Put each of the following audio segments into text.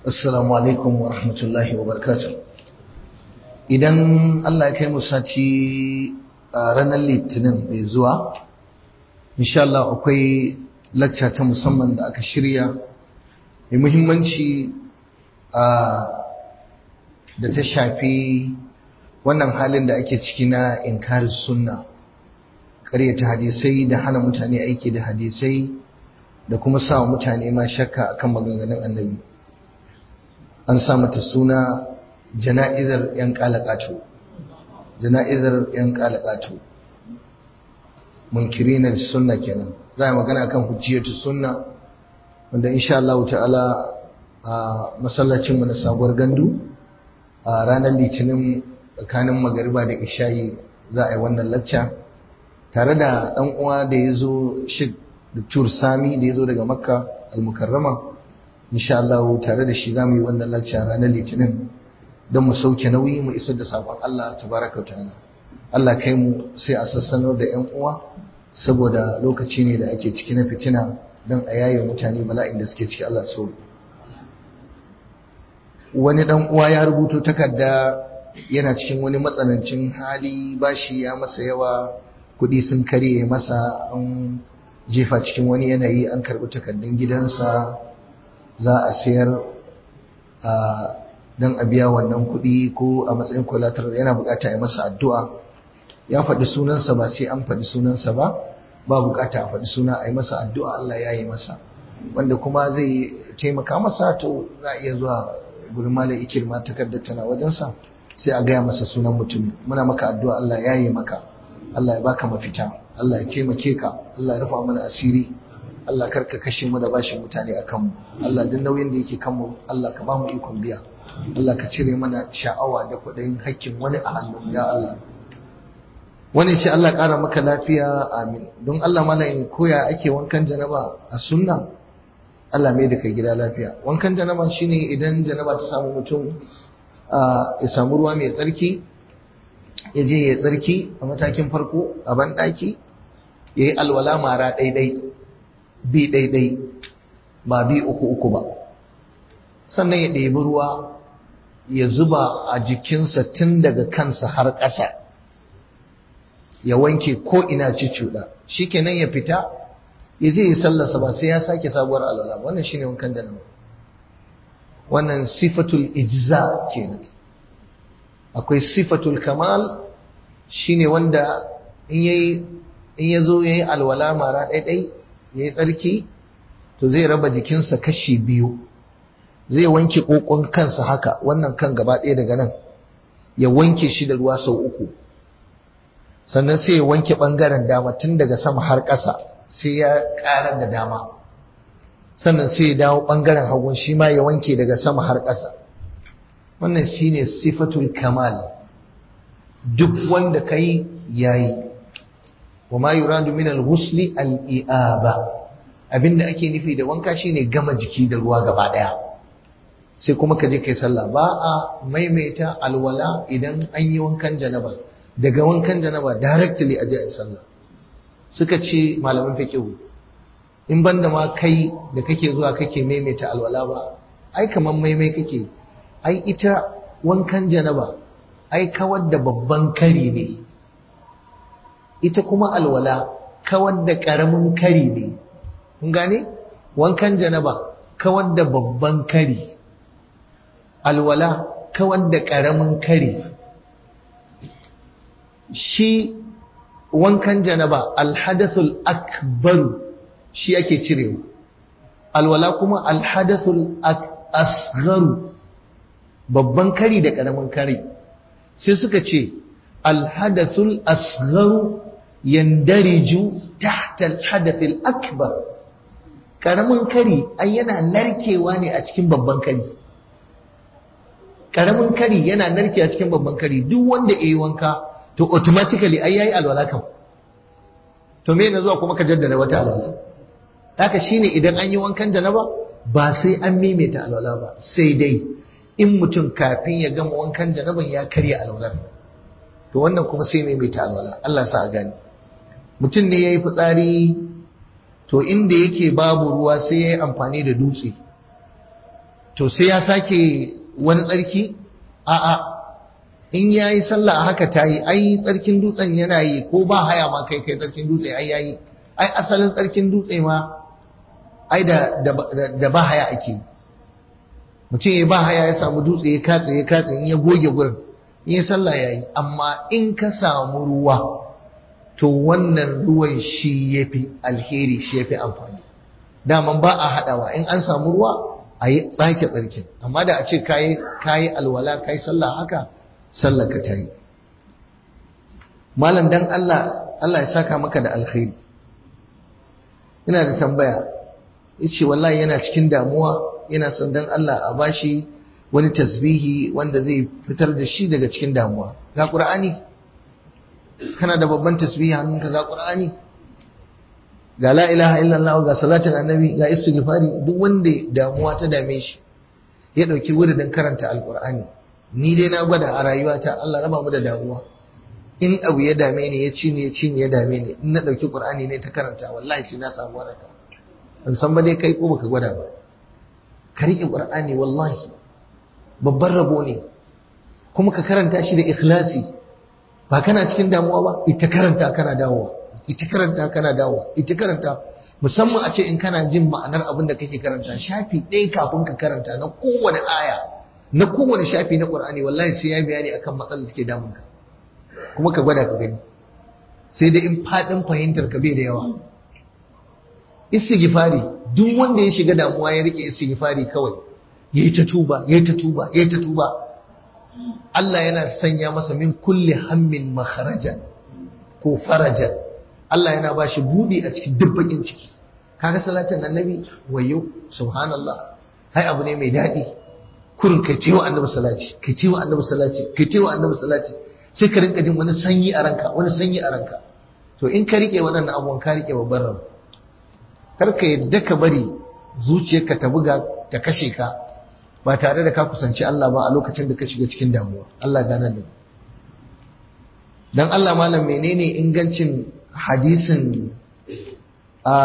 Assalamu alaikum wa rahmatullahi wa barakatuh. Idan Allah ya kai mu sati a ranar Litinin mai zuwa, insha Allah akwai lacca ta musamman da aka shirya mai muhimmanci da ta shafi wannan halin da ake ciki na inkari sunna ƙaryata hadisai da hana mutane aiki da hadisai da kuma sa mutane ma shakka akan maganganun annabi. an sa mata suna jana'izar 'yan kalakato jana'izar 'yan kalakato munkirinar sunna kenan za a magana kan hujjiyatu sunna wanda insha Allah ta'ala a masallacinmu na sabuwar gandu a ranar litinin tsakanin magariba da ishayi za a yi wannan lacca tare da ɗan uwa da ya zo shi Dr. Sami da ya zo daga Makka al-Mukarrama insha Allah tare da shi za mu yi wannan lacca ranar litinin don mu sauke nauyi mu isar da sakon Allah tabaraka wa ta'ala Allah kai mu sai a sassanar da yan uwa saboda lokaci ne da ake ciki na fitina don a yaye mutane bala'in da suke ciki Allah so wani dan uwa ya rubuto takarda yana cikin wani matsanancin hali bashi ya masa yawa kudi sun karye masa an jefa cikin wani yanayi an karbi takardun gidansa za a sayar don a biya wannan kuɗi ko a matsayin kwalatar yana bukata ya masa addu'a ya faɗi sunansa ba sai an faɗi sunansa ba ba bukata a faɗi suna a yi masa addu'a Allah ya yi masa wanda kuma zai taimaka masa to za a iya zuwa gurin malam ikirma takardar tana wajensa sai a gaya masa sunan mutumin muna maka addu'a Allah ya yi maka Allah ya baka mafita Allah ya taimake ka Allah ya rufa mana asiri Allah karka kashe mu da bashin mutane a kanmu Allah duk nauyin da yake kanmu Allah ka ba mu ikon biya Allah ka cire mana sha'awa da kuɗin hakkin wani a hannun ya Allah wani ce Allah ƙara maka lafiya amin don Allah mana in koya ake wankan janaba a sunna Allah mai da kai gida lafiya wankan janaba shine idan janaba ta samu mutum ya samu ruwa mai tsarki ya je ya tsarki a matakin farko a banɗaki ya yi alwala mara ɗaiɗai bi ɗaiɗai ba bi uku uku ba sannan ya ɗebi ruwa ya zuba a jikinsa tun daga kansa har ƙasa ya wanke ko ina ci cuɗa shi kenan ya fita ya je ya sallasa ba sai ya sake sabuwar alwala wannan shine wankan da nama wannan sifatul ijza kenan akwai sifatul kamal shine wanda in yayi in ya zo yayi alwala mara ɗaiɗai ya yi tsarki to zai raba jikinsa kashi biyu zai wanke ƙoƙon kansa haka wannan kan gaba ɗaya daga nan ya wanke shi da ruwa sau uku sannan sai ya wanke ɓangaren dama tun daga sama har ƙasa sai ya ƙarar da dama sannan sai ya dawo ɓangaren hagun shi ma ya wanke daga sama har ƙasa wannan shine sifatul kamal duk wanda kai yayi wa ma yuradu min al-ghusli al-i'aba abinda ake nufi da wanka shine gama jiki da ruwa gaba daya sai kuma ka je kai sallah ba a maimaita alwala idan an yi wankan janaba daga wankan janaba directly a je a sallah suka ce malaman fiqh in banda ma kai da kake zuwa kake maimaita alwala ba ai kaman maimai kake ai ita wankan janaba ai kawar da babban kari ne ita kuma alwala kawar da ƙaramin kari ne kun gane wankan janaba kawar da babban kari alwala kawar da ƙaramin kari shi wankan janaba alhadathul akbaru shi ake cirewa alwala kuma alhadathul asgharu babban kari da ƙaramin kari sai suka ce alhadathul asgharu yandariju tahta alhadath akbar karamin kari ai yana narkewa ne a cikin babban kari karamin kari yana narke a cikin babban kari duk wanda yayi wanka to automatically ai yayi alwala kam to me ne zuwa kuma ka jaddada wata alwala haka shine idan an yi wankan janaba ba sai an maimaita alwala ba sai dai in mutum kafin ya gama wankan janaban ya karya alwalar to wannan kuma sai maimaita alwala Allah sa a gani mutum ne ya yi fitsari to inda yake babu ruwa sai ya yi amfani da dutse to sai ya sake wani tsarki a'a in yayi sallah a haka tayi ai tsarkin dutsen yana yi ko ba haya ma kai kai tsarkin dutse ai yayi ai asalin tsarkin dutse ma ai da da ba haya ake mutum ya ba haya ya samu dutse ya katse ya katse in ya goge gurin in ya sallah yayi amma in ka samu ruwa to wannan ruwan shi yafi alheri shi yafi amfani daman ba a haɗawa in an samu ruwa a yi tsake tsarkin amma da a ce kayi alwala kayi sallah haka sallar ka ta yi malam dan Allah Allah ya saka maka da alkhairi ina da tambaya yace wallahi yana cikin damuwa yana son dan Allah a bashi wani tasbihi wanda zai fitar da shi daga cikin damuwa ga qur'ani kana da babban tasbihi hannunka ga qur'ani ga la ilaha illallah ga salatin annabi ga istighfari duk wanda damuwa ta dame shi ya dauki wuridin karanta alqur'ani ni dai na gwada a rayuwata Allah raba mu da damuwa in abu ya dame ni ya ci ne ya ci ne ya dame ni in na dauki qur'ani ne ta karanta wallahi shi na samu waraka ban san ba dai kai ko baka gwada ba ka rike qur'ani wallahi babban rabo ne kuma ka karanta shi da ikhlasi ba kana cikin damuwa ba ita karanta kana dawowa ita karanta kana dawowa ita karanta musamman a ce in kana jin ma'anar abin da kake karanta shafi ɗaya kafin ka karanta na kowane aya na kowane shafi na Qur'ani wallahi sai ya bayani akan matsalar da take damun ka kuma ka gwada ka gani sai dai in fadin fahimtar ka bai da yawa istighfari duk wanda ya shiga damuwa ya rike istighfari kawai yayi ta tuba yayi ta tuba yayi ta tuba Allah yana sanya masa min kulli hammin makharaja ko faraja Allah yana ba shi buɗi a cikin dubbakin ciki kaga salatin annabi wayo subhanallah hai abu ne mai daɗi kurin kai tewa annabi salati kai tewa annabi salati kai tewa annabi salati sai ka rinka jin wani sanyi a ranka wani sanyi a ranka to in ka rike waɗannan abubuwan ka rike babban rabu kar ka yadda ka bari zuciyarka ta buga ta kashe ka ba tare da ka kusanci Allah ba a lokacin da ka shiga cikin damuwa Allah gane da dan Allah malam menene ingancin hadisin a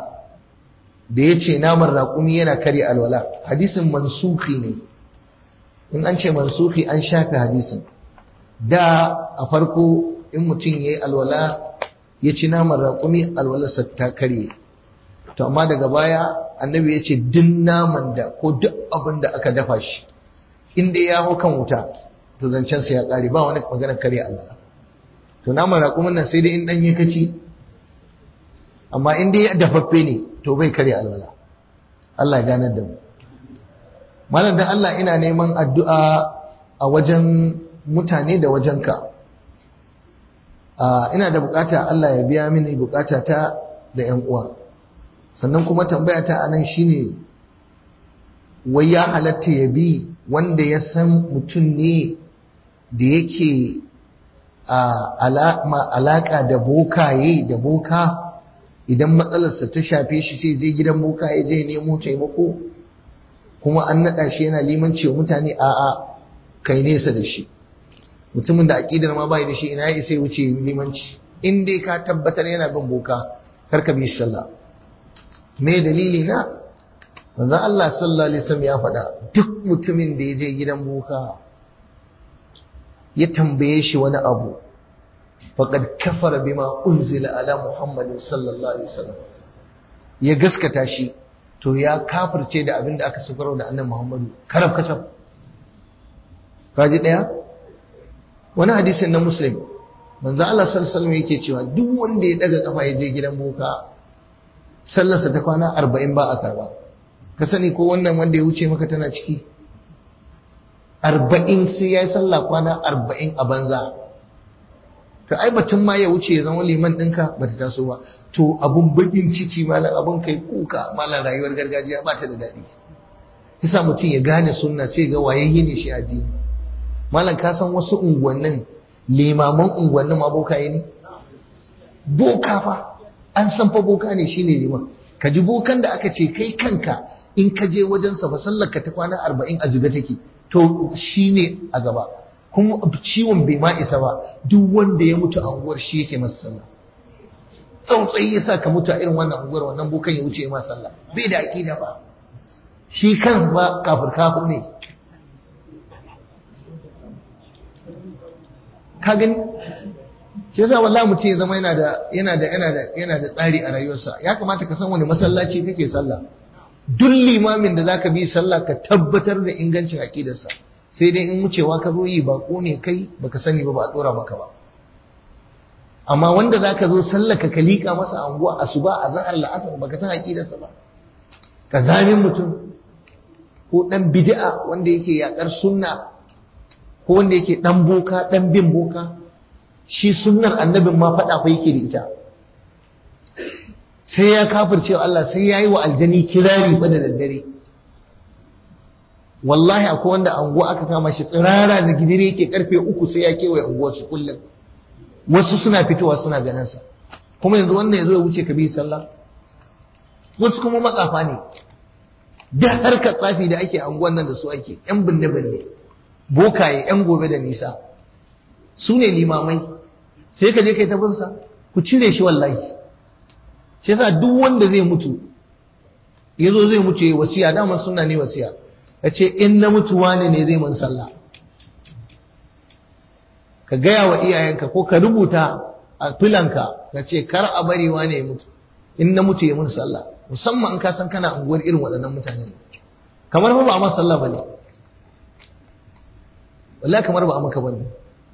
da ya ce naman raƙumi yana karya alwala hadisin mansufi ne in an ce mansufi an shafe hadisin da a farko in mutum ya yi alwala ya ci naman raƙumi alwalarsa ta karye to amma daga baya annabi ya ce duk naman da ko duk abin da aka dafa shi inda ya hau kan wuta to zancensa ya ƙare ba wani maganar karya alwala to naman raƙumin nan sai dai in ɗanye kaci amma in dai dafaffe ne to bai karya alwala Allah ya ganar da mu malam dan Allah ina neman addu'a a wajen mutane da wajenka ina da bukata Allah ya biya mini bukata ta da ƴan uwa sannan kuma tambaya ta anan shine wai ya halatta ya bi wanda ya san mutum ne da yake alaƙa da bokaye da boka idan matsalarsa ta shafe shi sai je gidan boka ya je nemo taimako kuma an naɗa shi yana limanci wa mutane a'a kai nesa da shi mutumin da aƙidar ma bai da shi ina ya isa wuce limanci in dai ka tabbatar yana bin boka kar ka bi shi sallah me dalili na manzo Allah sallallahu alaihi wasallam ya faɗa duk mutumin da ya je gidan boka ya tambaye shi wani abu faqad kafara bima unzila ala muhammadin sallallahu alaihi wasallam ya gaskata shi to ya kafirce da abin da aka saukar da annabi muhammadu karab kacab kaji daya wani hadisin na muslim manzo Allah sallallahu alaihi wasallam yake cewa duk wanda ya daga kafa ya je gidan boka sallarsa ta kwana 40 ba a karba ka sani ko wannan wanda ya wuce maka tana ciki arba'in sai ya yi sallah kwana arba'in a banza to ai batun ma ya wuce ya zama liman ɗinka ba ta taso ba to abun bakin ciki malam abun kai kuka malam rayuwar gargajiya ba ta da daɗi yasa mutum ya gane sunna sai ga waye ne shi addini malam ka san wasu unguwannin limaman unguwannin ma bokaye ne boka fa an san fa boka ne shine liman ka ji bokan da aka ce kai kanka in ka je wajensa fa sallar ka ta kwana arba'in a zube take to shi ne a gaba kuma ciwon bai ma isa ba duk wanda ya mutu a unguwar shi yake masa sallah tsautsayi ya sa ka mutu a irin wannan unguwar wannan bukan ya wuce ma sallah bai da aƙida ba shi kansa ba kafir kafir ne ka gani shi yasa wallahi mutum ya zama yana da yana da yana da yana da tsari a rayuwarsa ya kamata ka san wani masallaci kake sallah duk limamin da zaka bi sallah ka tabbatar da ingancin aqidarsa sai dai in wucewa ka zo yi bako ne kai baka sani ba ba a dora maka ba amma wanda zaka zo sallah ka kalika masa anguwa asuba azhar la'asar baka san aqidarsa ba ka zamin mutum ko dan bid'a wanda yake yakar sunna ko wanda yake dan boka dan bin boka shi sunnar annabin ma faɗa fa yake da ita sai ya kafirce Allah sai ya yi wa aljani kirari fa da daddare wallahi akwai wanda anguwa aka kama shi tsirara da gidire yake karfe uku sai ya kewaye unguwar su kullum wasu suna fitowa suna ganin sa kuma yanzu wannan ya zo ya wuce ka bi sallah wasu kuma matsafa ne duk harkar tsafi da ake anguwan nan da su ake yan binne binne bokaye yan gobe da nisa su ne limamai sai ka je kai ta binsa ku cire shi wallahi shi yasa duk wanda zai mutu yazo zai mutu yayi wasiya daman sunna ne wasiya yace in na mutu wane ne zai mun sallah ka gaya wa iyayenka ko ka rubuta a filanka ka ce kar a bari wane ya mutu in na mutu ya mun sallah musamman in ka san kana unguwar irin waɗannan mutanen kamar ba ba a masa sallah bane wallahi kamar ba a maka bane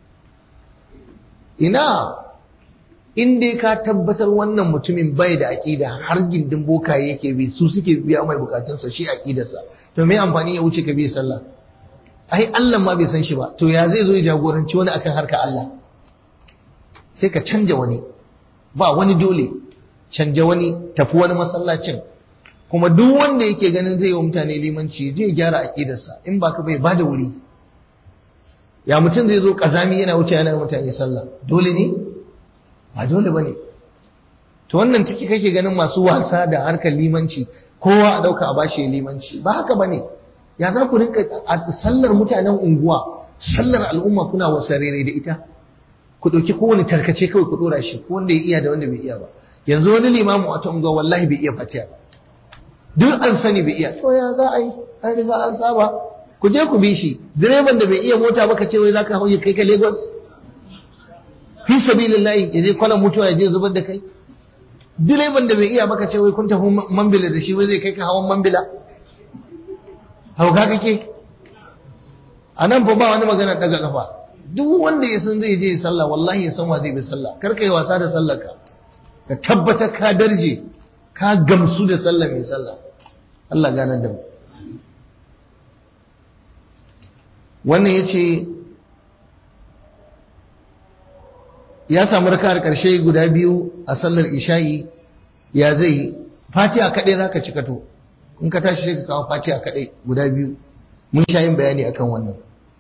ina in dai ka tabbatar wannan mutumin bai da aƙida har gindin bokaye yake bi su suke biya mai bukatunsa shi aƙidarsa to me amfani ya wuce ka bi sallah ai Allah ma bai san shi ba to ya zai zo ya jagoranci wani akan harka Allah sai ka canja wani ba wani dole canja wani tafi wani masallacin kuma duk wanda yake ganin zai yi wa mutane limanci zai gyara aƙidarsa in ba ka bai ba da wuri ya mutum zai zo kazami yana wuce yana mutane sallah dole ne ba dole bane to wannan take kake ganin masu wasa da harkar limanci kowa a dauka a bashi limanci ba haka bane ya za ku rinka a sallar mutanen unguwa sallar al'umma kuna wasarere da ita ku dauki kowane tarkace kawai ku dora shi ko wanda ya iya da wanda bai iya ba yanzu wani limamu a ta unguwa wallahi bai iya fatiha duk an sani bai iya to ya za a yi an riga an saba ku je ku bi shi direban da bai iya mota ba ka ce wai zaka hauye kai ka Lagos fi sabilillahi ya je kwalan mutuwa ya je zubar da kai direban da bai iya ba ka ce wai kun tafi mambila da shi wai zai kai ka hawan mambila hauka kake a nan fa ba wani magana daga kafa duk wanda ya san zai je sallah wallahi ya san wa zai bi sallah kar ka yi wasa da sallar ka ka tabbatar ka darje ka gamsu da sallah mai sallah Allah ganar da mu wannan ya ce ya samu raka'ar ƙarshe guda biyu a sallar isha'i ya zai fatiha kaɗai za ka cikato in ka tashi sai ka kawo fatiha kaɗai guda biyu mun sha yin bayani akan wannan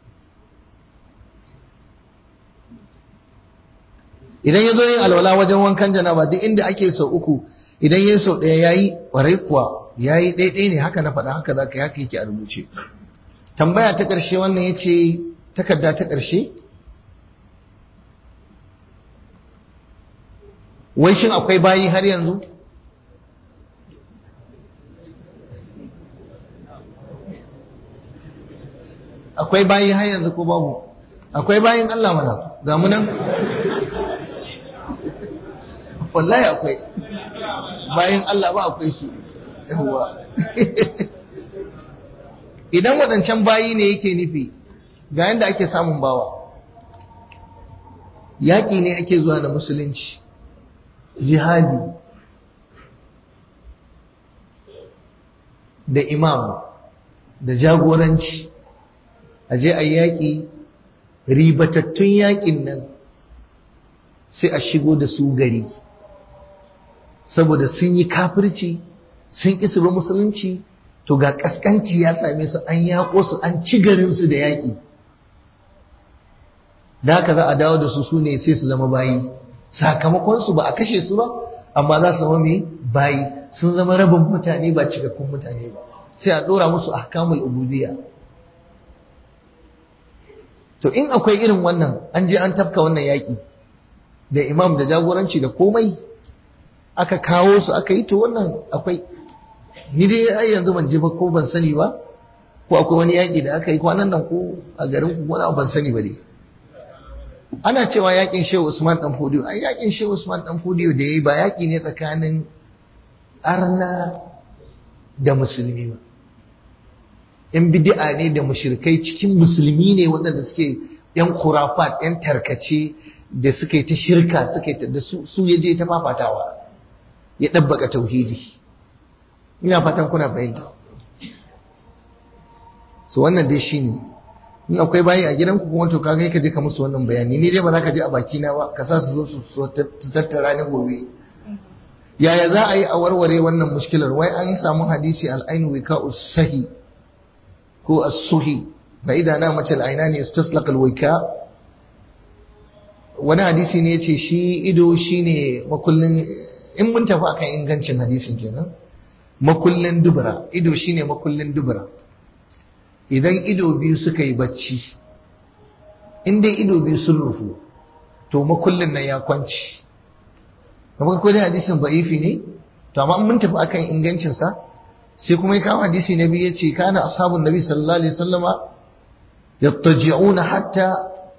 idan ya zo yin alwala wajen wankan janaba duk inda ake sau uku idan ya sau ɗaya ya yi ƙwarai kuwa ya yi ɗaiɗai ne haka na faɗa haka za ka yi haka yake a rubuce tambaya ta ƙarshe wannan ya ce takarda ta ƙarshe wai shin akwai bayi har yanzu akwai bayi har yanzu ko babu akwai bayin Allah mana ga mu nan wallahi akwai bayin Allah ba akwai su yawa idan waɗancan bayi ne yake nufi ga yadda ake samun bawa yaƙi ne ake zuwa da musulunci jihadi da imam da jagoranci a je a yaƙi ribatattun yaƙin nan sai a shigo da su gari saboda sun yi kafirci sun ƙi su ba musulunci to ga kaskanci ya same su an yaƙo su an ci garinsu da yaƙi da haka za a dawo da su su ne sai su zama bayi sakamakonsu ba a kashe su ba amma za su zama mai bayi sun zama rabin mutane ba cikakkun mutane ba sai a ɗora musu ahkamul ubudiyya to in akwai irin wannan an je an tafka wannan yaƙi da imam da jagoranci da komai aka kawo su aka yi to wannan akwai ni dai ai yanzu ban ji ba ko ban sani ba ko akwai wani yaƙi da aka yi kwanan nan ko a garin ku wani ban sani ba dai ana cewa yaƙin shehu usman dan fodiyo ai yaƙin shehu usman dan fodiyo da yayi ba yaƙi ne tsakanin arna da musulmi ba yan bid'a ne da mushrikai cikin musulmi ne waɗanda suke yan kurafat yan tarkace da suka yi ta shirka suka yi ta da su ya je ta fafatawa ya ɗabbaka tauhidi ina fatan kuna fahimta so wannan dai shine in akwai bayi a gidanku kuma to kaga ka je ka musu wannan bayani ni dai ba za ka je a baki na ba ka sa su zo su tattara ni gobe yaya za a yi a warware wannan mushkilar wai an samu hadisi al-ainu wika sahi ko as-suhi fa idza namat al-ainani istaslaqa al-wika wani hadisi ne yace shi ido shine makullin in mun tafi akan ingancin hadisin kenan makullin dubura ido shine makullin dubura idan ido biyu suka yi bacci in dai ido biyu sun rufu to makullin nan ya kwanci kamar ko dai hadisin ba'ifi ne to amma mun tafi akan ingancin sa sai kuma ya kawo hadisi na biyu yace kana ashabun nabi sallallahu alaihi wasallama yattaji'una hatta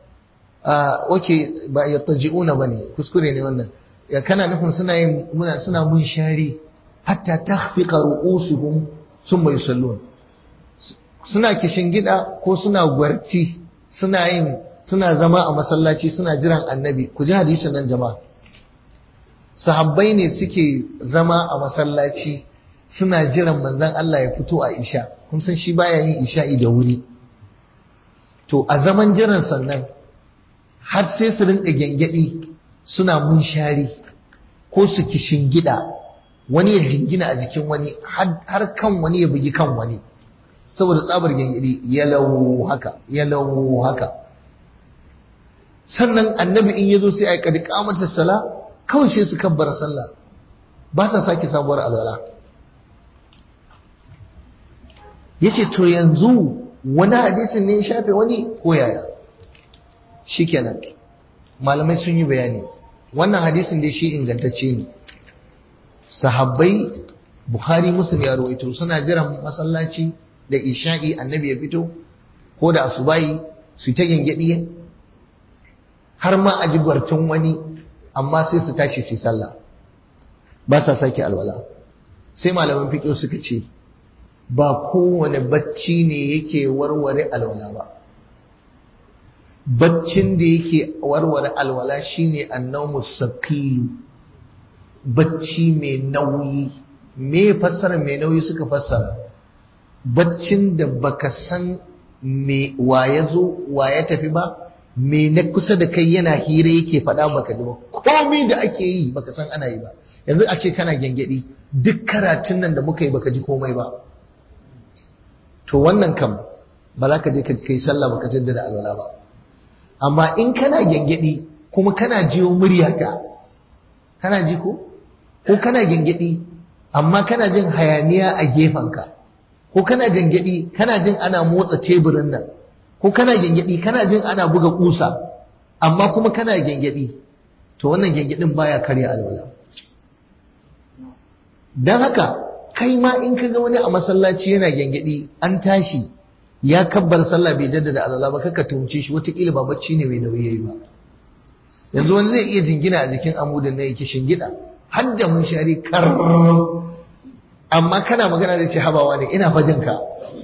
oke ba yattaji'una bane kuskure ne wannan ya kana nufin suna yin muna suna mun shari hatta takhfiqa ru'usuhum thumma yusallun suna gida ko suna gwarci suna yin suna zama a masallaci suna jiran annabi ku ji hadisin nan jama'a sahabbai ne suke zama a masallaci suna jiran manzon Allah ya fito a isha kun san shi baya yin isha'i da wuri to a zaman jiran sannan har sai su rinka gyangyaɗi suna munshari ko su gida wani ya jingina a jikin wani har kan wani ya bugi kan wani saboda tsabar gyangyaɗi ya lau haka ya lau haka sannan annabi in ya zo sai a yi kadi kamata sala kawai sai su kabbara sallah ba sa sake sabuwar alwala ya ce to yanzu wani hadisin ne ya shafe wani ko yaya shikenan malamai sun yi bayani wannan hadisin dai shi ingantacce ne sahabbai bukhari muslim ya rawaito suna jiran masallaci da isha'i annabi ya fito ko da asubayi su ta gengedi har ma a ji gwartin wani amma sai su tashi su sallah ba sa sake alwala sai malaman fiqh suka ce ba kowane bacci ne yake warware alwala ba baccin da yake warware alwala shine annawmu saqiyu bacci mai nauyi me fassara mai nauyi suka fassara baccin da baka san me ya zo ya tafi ba me na kusa da kai yana hira yake faɗa maka ji ba komai da ake yi baka san ana yi ba yanzu a ce kana gyangyaɗi duk karatun nan da muka yi baka ji komai ba to wannan kam ba za ka je ka kai sallah baka jaddada alwala ba amma in kana gyangyaɗi kuma kana jiyo muryata kana ji ko ko kana gyangyaɗi amma kana jin hayaniya a gefenka ko kana gyangyaɗi kana jin ana motsa teburin nan ko kana gyangyaɗi kana jin ana buga ƙusa amma kuma kana gyangyaɗi to wannan gyangyaɗin baya karya alwala don haka kai ma in ka ga wani a masallaci yana gyangyaɗi an tashi ya kabbar sallah bai jaddada alwala ba kaka tumce shi wataƙila ba bacci ne mai nauyi yayi ba yanzu wani zai iya jingina a jikin amudin na yake shingida har da mun shari kar amma kana magana da ce habawa ne ina fajin ka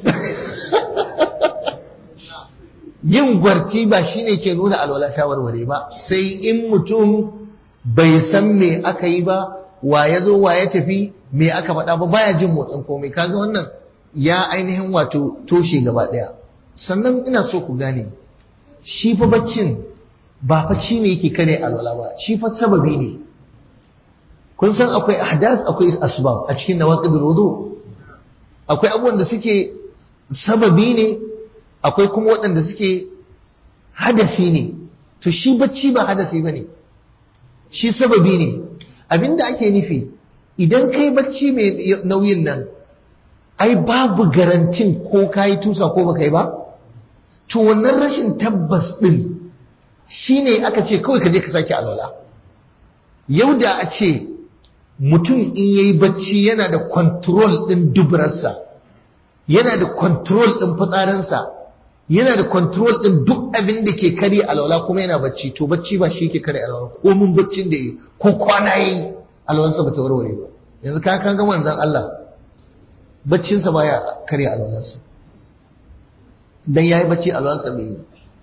yin gwarti ba shine ke nuna alwala ta warware ba sai in mutum bai san me aka yi ba wa ya zo wa ya tafi me aka faɗa ba baya jin motsin komai kaga wannan ya ainihin wato toshe gaba ɗaya sannan ina so ku gane shi fa baccin ba fa shi ne yake kare alwala ba shi fa sababi ne kun san akwai ahdath akwai asbab a cikin nawaqidul wudu akwai abubuwan da suke sababi ne akwai kuma waɗanda suke hadasi ne to shi bacci ba hadasi bane shi sababi ne abinda ake nufi idan kai bacci mai nauyin nan ai babu garantin ko kayi tusa ko baka yi ba to wannan rashin tabbas din shine aka ce kawai ka je ka sake alwala yau da a ce mutum in yayi bacci yana da control din dubrarsa yana da control din fitsarinsa yana da control din duk abin da ke kare alwala kuma yana bacci to bacci ba shi ke kare alwala ko mun baccin da yi ko kwana yi alwalansa ba ta warware ba yanzu ka kan ga manzon Allah baccinsa baya kare alwalansa dan yayi bacci alwalansa bai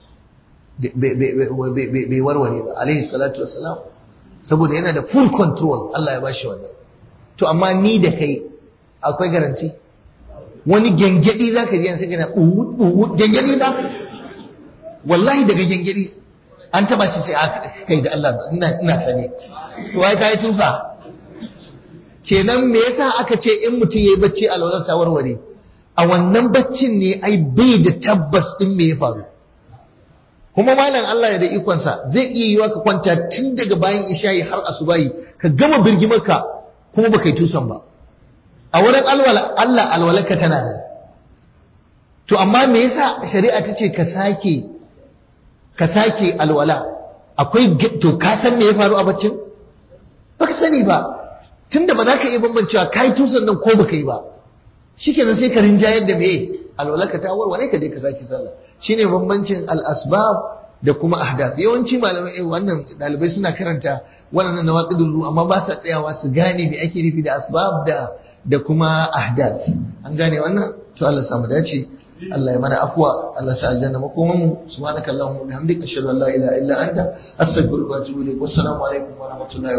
bai warware ba alaihi salatu wassalam saboda yana da full control Allah ya bashi wannan to amma ni da kai akwai garanti wani gengedi zaka ji sai kana uwu gengedi ba wallahi daga gengedi an taba shi sai kai da Allah ina ina sane to wai kai tufa kenan me yasa aka ce in mutum yayi bacci alwazar sa warware a wannan baccin ne ai bai da tabbas din me ya faru kuma malam Allah ya da ikonsa zai iya yiwa ka kwanta tun daga bayan isha'i har asubahi ka gama birgimarka kuma baka yi tusan ba a wurin Allah alwalarka tana da to amma me yasa shari'a ta ce ka sake ka sake alwala akwai to ka san me ya faru a baccin baka sani ba tunda ba za ka iya bambancewa ka yi tusan nan ko baka yi ba shikenan sai ka rinjayar da me alwalarka ta warware ka dai ka sake sallah shine bambancin al-asbab da kuma ahdath yawanci malamai eh wannan dalibai suna karanta wannan nawaqidul ru amma ba sa tsayawa su gane me ake nufi da asbab da da kuma ahdath an gane wannan to Allah samu dace Allah ya mana afwa Allah sa aljanna makoman mu subhanakallahumma wa bihamdika ashhadu an la ilaha illa anta astaghfiruka wa atubu ilaik wassalamu alaikum wa rahmatullahi